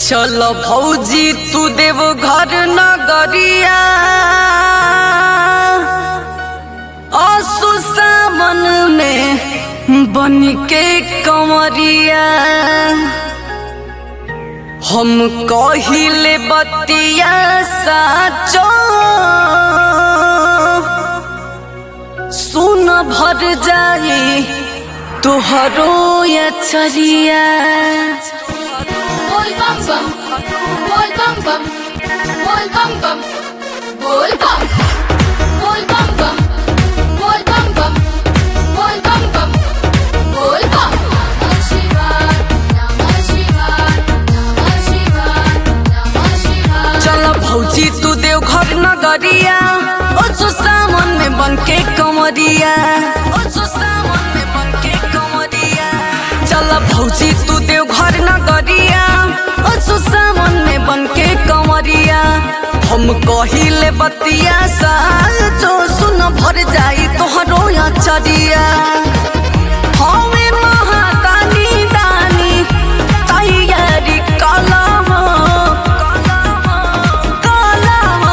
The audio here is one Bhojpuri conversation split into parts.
चल भौजी तू देव घर नगरिया असु सावन में बन के कंवरिया हम कहिले बतिया साचो सुन भर जाई तुहरो अचरिया बोल बम बम बोल बम बम बोल बम बम बोल बम बोल बम बम बोल बम बम बोल बम बम बोल बम नमः शिवाय नमः शिवाय नमः शिवाय नमः शिवाय चल भौजी तू देव घर नगरिया ओ सो सावन में बन के कमरिया ओ सो सावन में बन के कमरिया चल भौजी तू देव घर नगरिया ओ सो सावन में बन के कमरिया हम कहिले बतिया साल जो सुन भर जाई तोहरो अचरिया हवे महादानी दानी तैयारी कलम कलम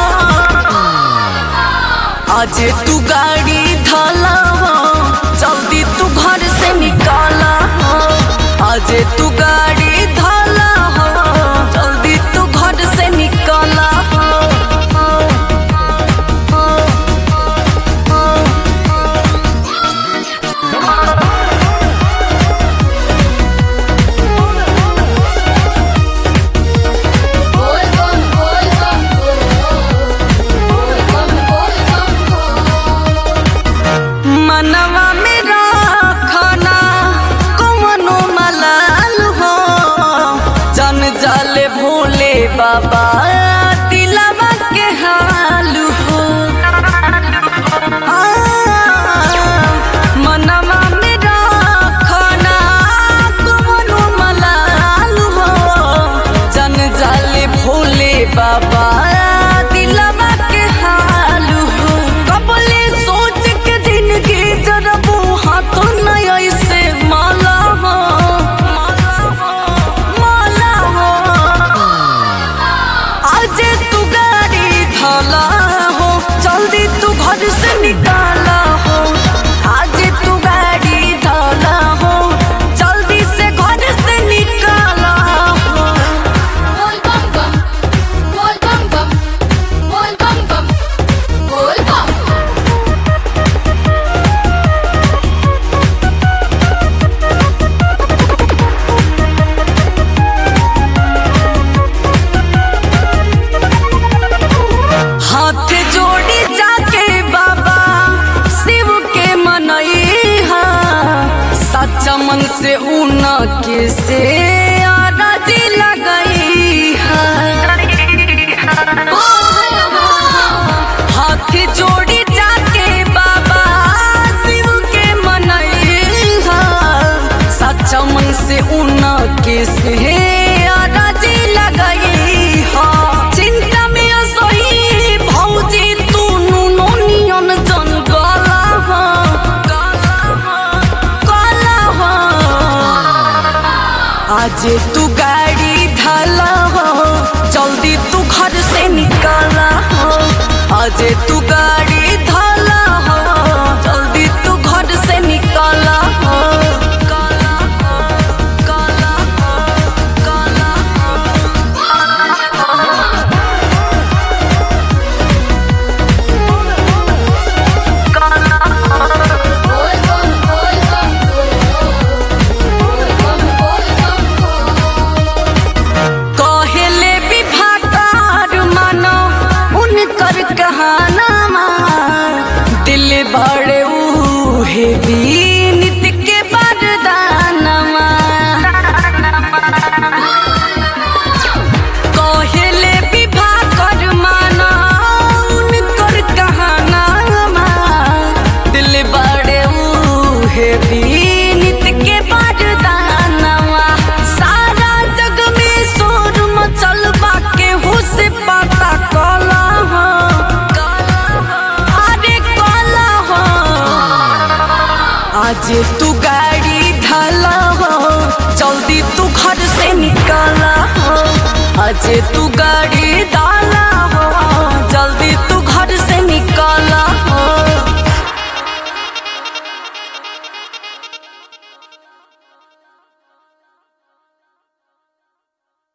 आज तू गाड़ी धलाव जल्दी तू घर से निकाल आज तू गाड़ी धलाव जल्दी तू घर से निकाल बोल बम बोल बम बोल बम बोल बम मनवा में रखना कमनो मलाल हो जन जाले भोले बाबा दिलवा के हाल हो आ, मनवा में रखना कमनो मलाल हो जन जाले भोले बाबा दिलवा के हाल हो कबले सोच के जिंदगी जरबू हाथों नहीं ऐसे माला हो माला हो आज तू गाड़ी थाला हो जल्दी तू घर से निकाला हो आज तू गाड़ी थाला हो जल्दी से घर से निकाला हो बोल बम बम बोल बम बम बोल बम बम बोल बम हाथ जोड़ी जाके बाबा शिव के मनई हा सच्चा मन से ऊन के से आरती लगई हा हाथ जोड़ी जाके बाबा शिव के मनई हा सच्चा मन से ऊन के से आरती लगई हा चिंता में सोई भौजी तू नुनो नियन जन गला हा गला हा गला हा आज तू गाड़ी ढाला हो जल्दी तू घर से निकाला हो आज तू गाड़ी ढाला हो जल्दी तू घर से निकाला हो काला हो, काला हो, काला हो। बोल बम बोल बम बोल बम बोल बम कहेले विभाकार मानो उनकर कहानामा दिल बड़े उहे बीनित के वरदानमा कहेले विभाकर मानो उनकर कहानामा दिल बड़े उहे बीनित के वरदानमा सारा जग में शोर मचल बा केहू से पता कला हो अरे कला हो आज तू गाड़ी ढाला हो जल्दी तू घर से निकाला हो आज तू गाड़ी